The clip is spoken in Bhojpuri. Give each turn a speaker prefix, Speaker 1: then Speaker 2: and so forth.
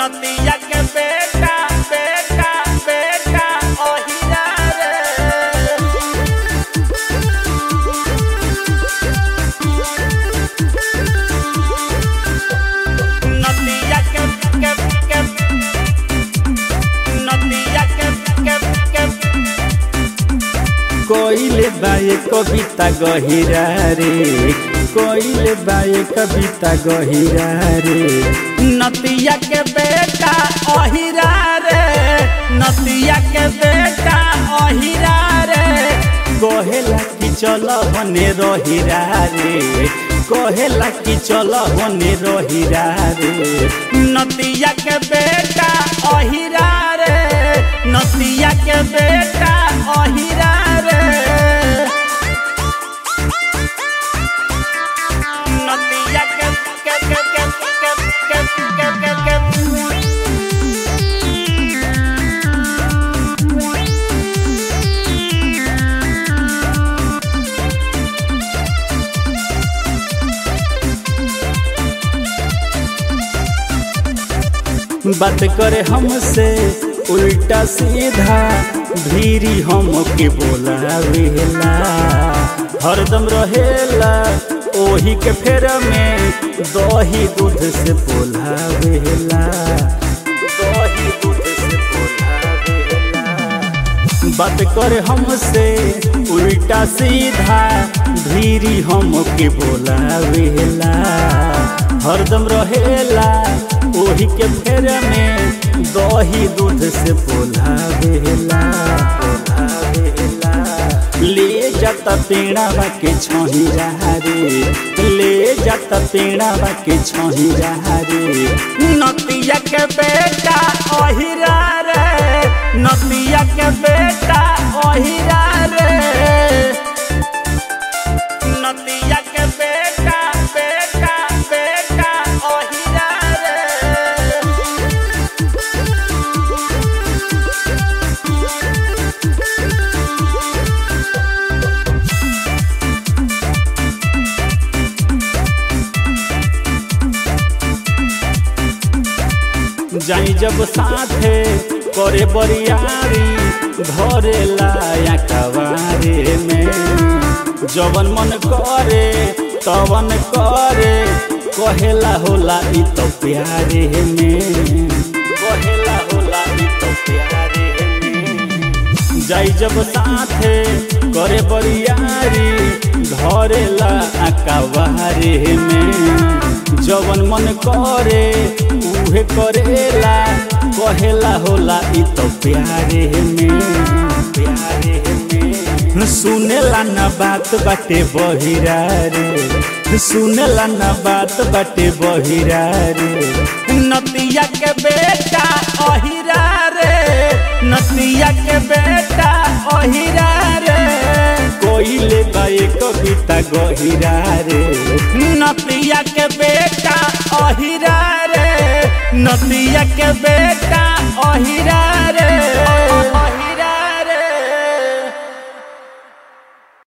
Speaker 1: नदिया के बेटा बेटा बेटा ओहिरा रे नदिया के के के नदिया के के के
Speaker 2: कोइले बाए कविता गहिरा रे कोइले बाए कविता गहिरा रे
Speaker 1: नदिया के बेटा ओहिरा रे नदिया के बेटा ओहिरा रे
Speaker 2: कहेला कि चल बने रहिरा रे कहेला कि चल बने रहिरा रे
Speaker 1: नदिया के बेटा ओहिरा रे नदिया के बेटा ओहिरा रे नदिया के के के के के के के के के
Speaker 2: बात करे हमसे उल्टा सीधा भीरी हम के बोलावेला हरदम रहेला ओही के फेर में दही दूध से बोलावेला दही दूध से बोलावेला बात करे हमसे उल्टा सीधा धीरी हम के बोलावेला हरदम रहेला ओही के फेर में दही दूध से बोलावेला बोलावेला ले जाता पेड़ावा के छही रे ले जाता पेड़ावा के छही रे
Speaker 1: नदिया के बेटा ओहिरा रे नदिया के बेटा ओहिरा रे नदिया के बेटा बेटा बेटा ओहिरा रे
Speaker 2: जाई जब साथे करे बरियारी धरे लाया कवारे में जवन मन करे तवन करे कहेला होला इ तो प्यारे में कहेला होला इ तो प्यारे में जाई जब साथे करे बरियारी धरेला अकवारे में जवन मन करे उहे करेला कहेला होला इ तो प्यारे में प्यारे में सुनेला ना बात बाटे बहिरा रे सुनेला ना बात बाटे बहिरा रे
Speaker 1: नदिया के बेटा ओहिरा रे नदिया के बेटा ओहिरा रे
Speaker 2: कोइले बाए कविता गहिरा रे
Speaker 1: नदिया के बेटा ओहिरा रे नदिया के बेटा ओहिरा रे